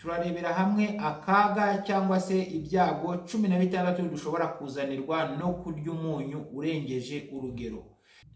turarebera hamwe akaga cyangwa se ibyago cumi na bitandatu dushobora kuzanirwa no kurya umunyu urengeje urugero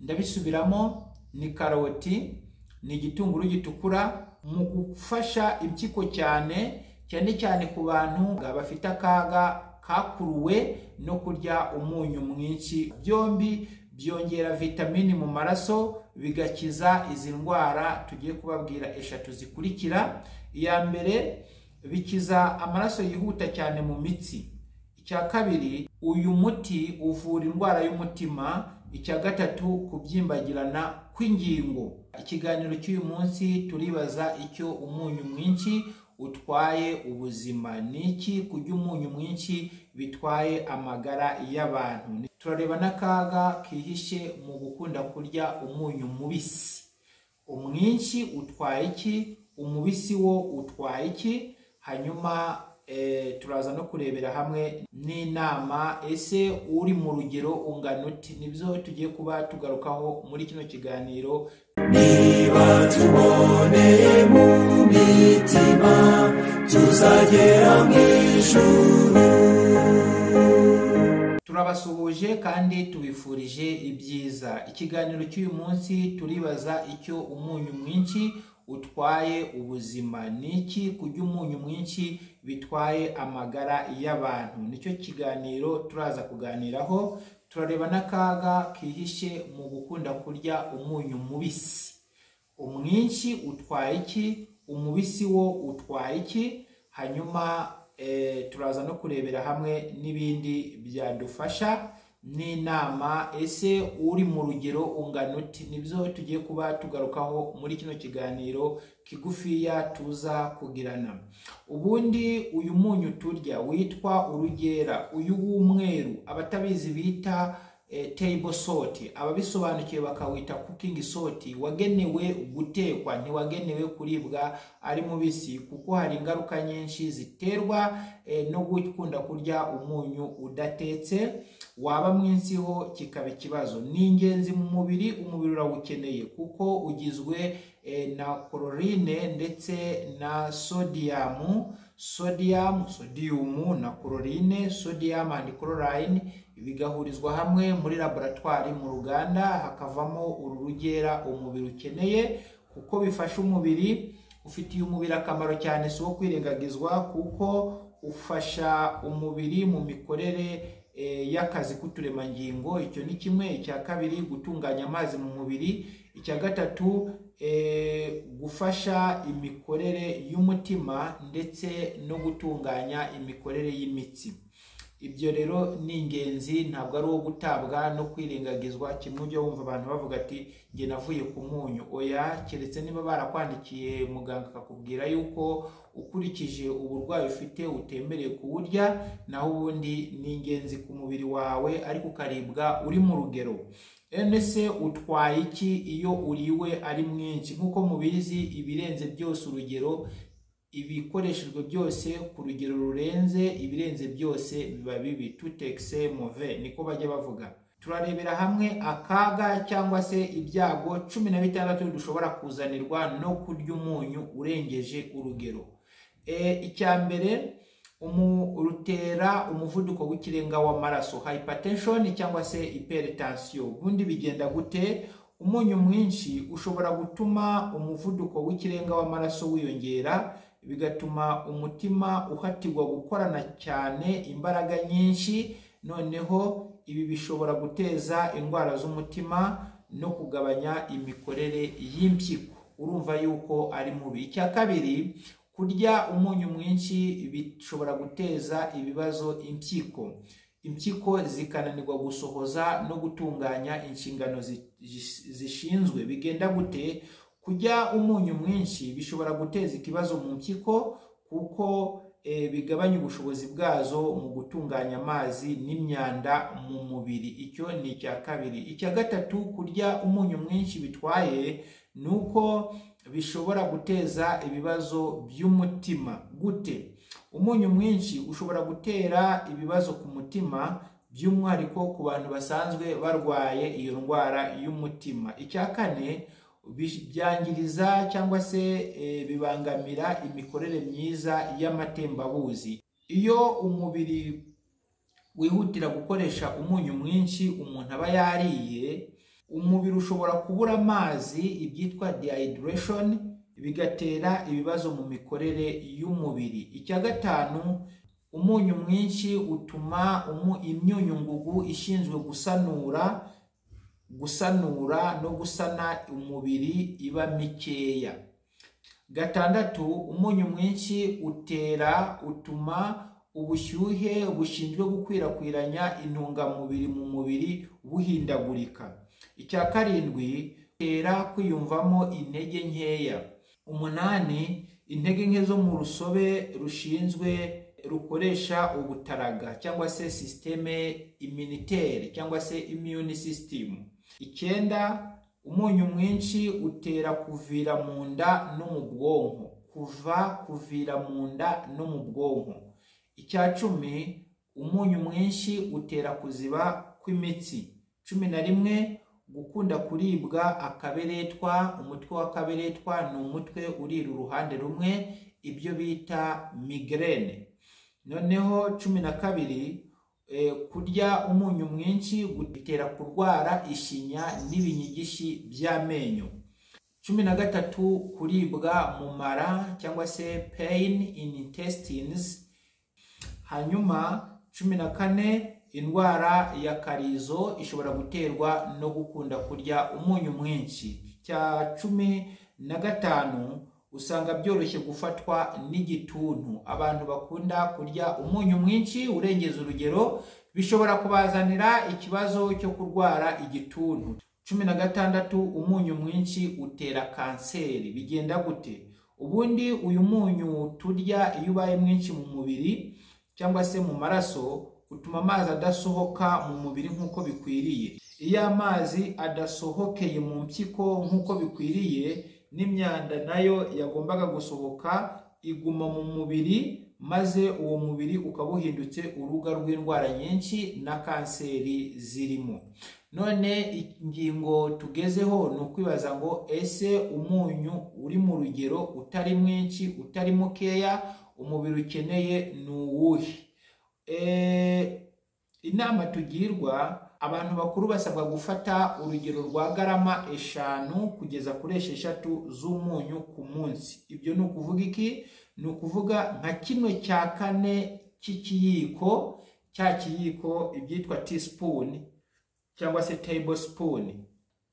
ndabisubiramo ni karoti ni igitunguru gitukura mu gufasha impyiko cyane cyane cyane ku bantu bafite akaga kakuruwe no kurya umunyu mwinshi byombi byongera vitamini mu maraso bigakiza izi ndwara tugiye kubabwira eshatu zikurikira iya mbere bikiza amaraso yihuta cyane mu mitsi icya kabiri uyu muti uvura indwara y'umutima icya gatatu kubyimbagirana kw'ingingo ikiganiro cy'uyu munsi turibaza icyo umunyu mwinshi utwaye ubuzima ni iki kurya umunyu mwinshi bitwaye amagara y'abantu turareba n'akaga kihishe mu gukunda kurya umunyu mubisi umwinshi utwaye iki umubisi wo utwaye iki hanyuma turaza no kurebera hamwe n'inama ese uri mu rugero ungana uti nibyo tugiye kuba tugarukaho muri kino kiganiro niba tuboneye mu mitima tuzagera mu ijuru turabasuhuje kandi tubifurije ibyiza ikiganiro cy'uyu munsi turibaza icyo umunyu mwinshi utwaye ubuzima ni iki kurya umunyu mwinshi bitwaye amagara y'abantu nicyo kiganiro turaza kuganiraho turareba n'akaga kihishe mu gukunda kurya umunyu mubisi umwinshi utwaye iki umubisi wo utwaye iki hanyuma turaza no kurebera hamwe n'ibindi byadufasha n'inama ese uri mu rugero ungana uti nibyo tugiye kuba tugarukaho muri kino kiganiro kigufiya tuza kugirana ubundi uyu munyu turya witwa urugera uyu w'umweru abatabizi bita table salt ababisobanukiwe bakawita cooking salt wagenewe gutekwa ntiwagenewe kuribwa ari mubisi kuko hari ingaruka nyinshi ziterwa no gukunda kurya umunyu udatetse waba mwinsiho kikaba ikibazo ni ingenzi mu mubiri umubiri urawukeneye kuko ugizwe na kororine ndetse na sodiyamu sodiyamu sodiyumu na kororine sodiyamu andi kororayini bigahurizwa hamwe muri laboratwari mu ruganda hakavamo uru rugera umubiri ukeneye kuko bifasha umubiri ufitiye umubiri akamaro cyane si uwo kwirengagizwa kuko ufasha umubiri mu mikorere y'akazi k'uturemangingo icyo ni kimwe icya kabiri gutunganya amazi mu mubiri icya gatatu gufasha imikorere y'umutima ndetse no gutunganya imikorere y'imitsi ibyo rero ni ingenzi ntabwo ari uwo gutabwa no kwirengagizwa kimwe ujya wumva abantu bavuga ati njye navuye ku munyu oya keretse niba barakwandikiye muganga akakubwira yuko ukurikije uburwayi ufite utemerewe kuwurya naho ubundi ni ingenzi ku mubiri wawe ariko ukaribwa uri mu rugero se utwaye iki iyo uriwe ari mwinshi nk'uko mubizi ibirenze byose urugero ibikoreshejwe byose ku rugero rurenze ibirenze byose biba bibi tutekise move niko bajya bavuga turarebera hamwe akaga cyangwa se ibyago cumi na bitandatu dushobora kuzanirwa no kurya umunyu urengeje urugero icya mbere rutera umuvuduko w'ikirenga w'amaraso hypertension cyangwa se hypertension ubundi bigenda gute umunyu mwinshi ushobora gutuma umuvuduko w'ikirenga w'amaraso wiyongera bigatuma umutima uhatirwa gukorana cyane imbaraga nyinshi noneho ibi bishobora guteza indwara z'umutima no kugabanya imikorere y'impyiko urumva yuko ari mubi icya kabiri kurya umunyu mwinshi bishobora guteza ibibazo impyiko impyiko zikananirwa gusohoza no gutunganya inshingano zishinzwe bigenda gute kurya umunyu mwinshi bishobora guteza ikibazo mu mpyiko kuko bigabanya ubushobozi bwazo mu gutunganya amazi n'imyanda mu mubiri icyo ni icya kabiri icya gatatu kurya umunyu mwinshi bitwaye ni uko bishobora guteza ibibazo by'umutima gute umunyu mwinshi ushobora gutera ibibazo ku mutima by'umwihariko ku bantu basanzwe barwaye iyo ndwara y'umutima icya kane bish- byangiriza cyangwa se eh, bibangamira imikorere myiza y'amatembabuzi iyo umubiri wihutira gukoresha umunyu mwinshi umuntu aba yariye umubiri ushobora kubura amazi ibyitwa dehydration bigatera ibibazo mu mikorere y'umubiri icya gatanu umunyu mwinshi utuma umu- imyunyungugu ishinzwe gusanura gusanura no gusana umubiri iba mikeya gatandatu umunyu mwinshi utera utuma ubushyuhe bushinzwe gukwirakwiranya intungamubiri mu mubiri buhindagurika icya karindwi utera kwiyumvamo intege nkeya umunani intege nke zo mu rusobe rushinzwe rukoresha ubutaraga cyangwa se sisiteme iminiteri cyangwa se immune system icyenda umunyu mwinshi utera kuvira mu nda no mu bwonko kuva kuvira mu nda no mu bwonko icya cumi umunyu mwinshi utera kuziba kw'imitsi cumi na rimwe gukunda kuribwa akaberetwa umutwe w'akaberetwa ni umutwe urira uruhande rumwe ibyo bita migraine noneho cumi na kabiri eh, kurya umunyu mwinshi gutera kurwara ishinya n'ibinyigishi by'amenyo cumi na gatatu kuribwa mu mara cyangwa se pain in intestines hanyuma cumi na kane indwara ya karizo ishobora guterwa no gukunda kurya umunyu mwinshi cya cumi na gatanu usanga byoroshye gufatwa n'igituntu abantu bakunda kurya umunyu mwinshi urengeza urugero bishobora kubazanira ikibazo cyo kurwara igituntu cumi na gatandatu umunyu mwinshi utera kanseri bigenda gute ubundi uyu munyu turya iyo ubaye mwinshi mu mubiri cyangwa se mu maraso utuma amazi adasohoka mu mubiri nk'uko bikwiriye iyo amazi adasohokeye mu mpyiko nk'uko bikwiriye n'imyanda nayo yagombaga gusohoka iguma mu mubiri maze uwo mubiri ukaba uhindutse urubuga rw'indwara nyinshi na kanseri zirimo none ingingo tugezeho ni ukwibaza ngo ese umunyu uri mu rugero utari mwinshi utari mukeya umubiri ukeneye ni uwuhe Eh, inama tugirwa abantu bakuru basabwa gufata urugero rwa garama eshanu kugeza kuri esheshatu z'umunyu ku munsi ibyo ni ukuvuga iki ni ukuvuga nka kimwe cya kane cy'ikiyiko cya kiyiko ibyitwa teaspoon cyangwa se tablespoon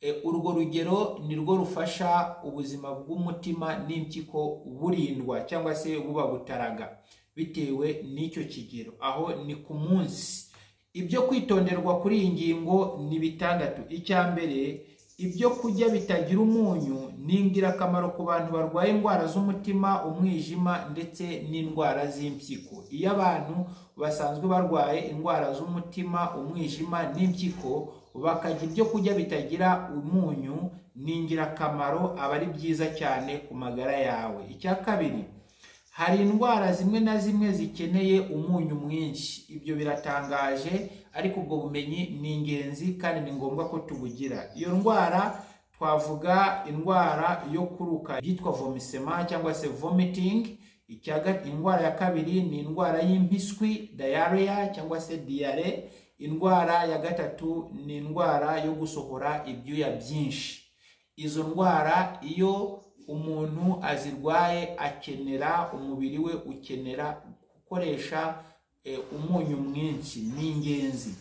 Eh, urwo rugero ni rwo rufasha ubuzima bw'umutima n'impyiko burindwa cyangwa se buba butaraga bitewe n'icyo kigero aho ni ku munsi ibyo kwitonderwa kuri iyi ngingo ni bitandatu icya mbere ibyo kurya bitagira umunyu ni ingirakamaro ku bantu barwaye indwara z'umutima umwijima ndetse n'indwara z'impyiko iyo abantu basanzwe barwaye indwara z'umutima umwijima n'impyiko bakarya ibyo kurya bitagira umunyu ni ingirakamaro aba ari byiza cyane ku magara yawe icya kabiri hari indwara zimwe na zimwe zikeneye umunyu mwinshi ibyo biratangaje ariko ubwo bumenyi ni ingenzi kandi ni ngombwa ko tubugira iyo ndwara twavuga indwara yo kuruka yitwa vomisema cyangwa se vomiting Icya ga- indwara ya kabiri ni indwara y'impiswi diarrhea cyangwa se diare indwara ya gatatu ni indwara yo gusohora ibyuya byinshi izo ndwara iyo umuntu azirwaye akenera umubiri we ukenera gukoresha eh, umunyu mwinshi ni ingenzi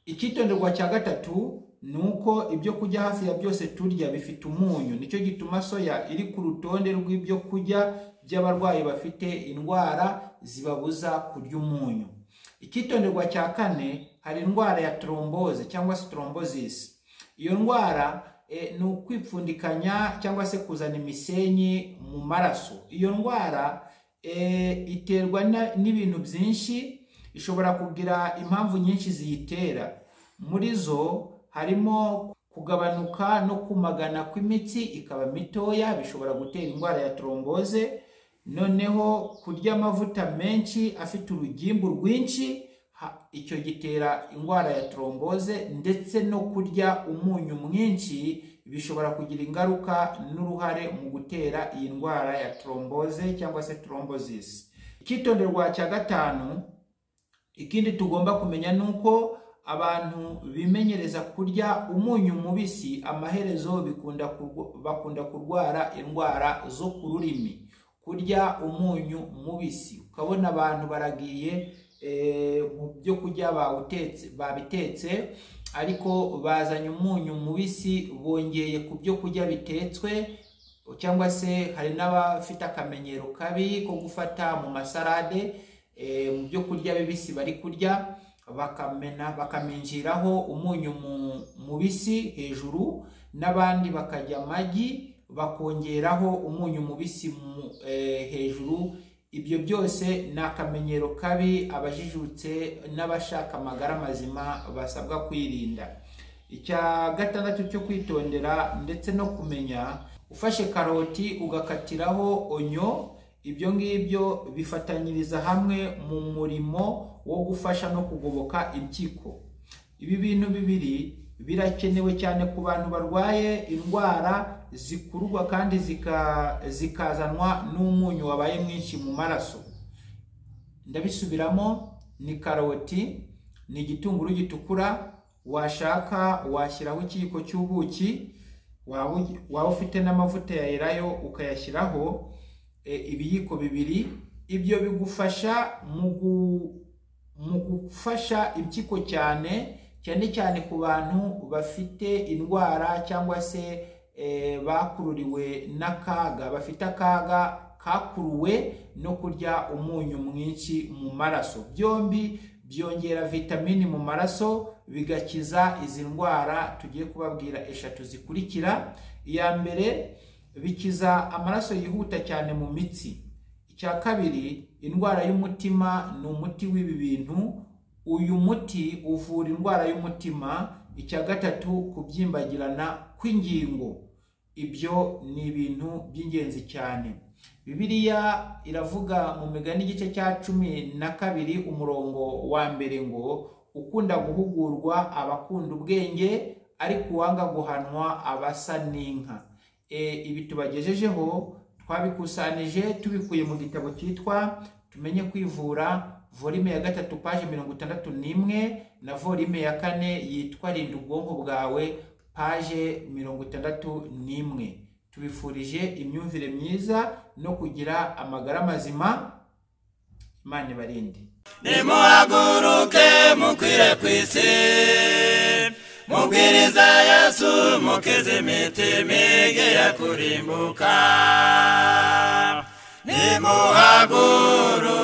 icyitonderwa cya gatatu ni uko ibyo kurya hafi ya byose turya bifite umunyu nicyo gituma soya iri ku rutonde rw'ibyo kurya by'abarwayi bafite indwara zibabuza kurya umunyu icyitonderwa cya kane hari indwara ya trombose cyangwa se trombosisi iyo ndwara eh, ni ukwipfundikanya cyangwa se kuzana imisenyi mu maraso iyo ndwara eh, iterwa na- n'ibintu byinshi ishobora kugira impamvu nyinshi ziyitera muri zo harimo kugabanuka no kumagana kw'imitsi ikaba mitoya bishobora gutera indwara ya tromboze noneho kurya amavuta menshi afite urugimbu rwinshi ha- icyo gitera indwara ya tromboze ndetse no kurya umunyu mwinshi bishobora kugira ingaruka n'uruhare mu gutera iyi ndwara ya tromboze cyangwa se thrombosis icyitonderwa cya gatanu ikindi tugomba kumenya ni uko abantu bimenyereza kurya umunyu mubisi amaherezo bikunda kurwa- bakunda kurwara indwara zo ku rurimi kurya umunyu mubisi ukabona abantu baragiye eh, mu byo kurya bawutetse babitetse ariko bazanye umunyu mubisi bongeye ku byo kurya bitetswe cyangwa se hari n'abafite akamenyero kabi ko gufata mu masarade eh, mu byo kurya bibisi bari kurya bakamena bakaminjiraho umunyu mu- mubisi hejuru n'abandi bakarya amagi bakongeraho umunyu mubisi mu, eh, hejuru ibyo byose ni akamenyero kabi abajijutse n'abashaka amagara mazima basabwa kwirinda icya gatandatu cyo kwitondera ndetse no kumenya ufashe karoti ugakatiraho onyo ibyo ngibyo bifatanyiriza hamwe mu murimo wo gufasha no kugoboka impyiko ibi bintu bibiri birakenewe cyane ku bantu barwaye indwara zikururwa kandi zika- zikazanwa n'umunyu wabaye mwinshi mu maraso ndabisubiramo ni karoti ni igitunguru gitukura washaka washyiraho ikiyiko cy'ubuki waba ugi- waba ufite n'amavuta ya elayo ukayashyiraho e, ibiyiko bibiri ibyo bigufasha mu gu- mu gufasha impyiko cyane cyane cyane ku bantu bafite indwara cyangwa se e, bakururiwe n'akaga bafite akaga kakuruwe no kurya umunyu mwinshi mu maraso byombi byongera vitamini mu maraso bigakiza izi ndwara tugiye kubabwira eshatu zikurikira iya mbere bikiza amaraso yihuta cyane mu mitsi icya kabiri indwara y'umutima ni umuti w'ibi bintu uyu muti uvura indwara y'umutima icya gatatu kubyimbagirana kw'ingingo ibyo ni ibintu by'ingenzi cyane bibiliya iravuga mu migani igice cya cumi na kabiri umurongo wa mbere ngo ukunda guhugurwa abakunda ubwenge ariko uwanga guhanwa abasa n'inka e, ibi tubagejejeho twabikusanyije tubikuye mu gitabo cyitwa tumenye kwivura volume ya gatatu paje mirongo itandatu n'imwe na volume ya kane yitwa rinda ubwonko bwawe paje mirongo itandatu n'imwe tubifurije imyumvire myiza no kugira amagara mazima imana ibarinde nimuhaguruke mukwire ku isi mubwiriza yesu mukeze imitima igera kurimbuka nimuhaguruke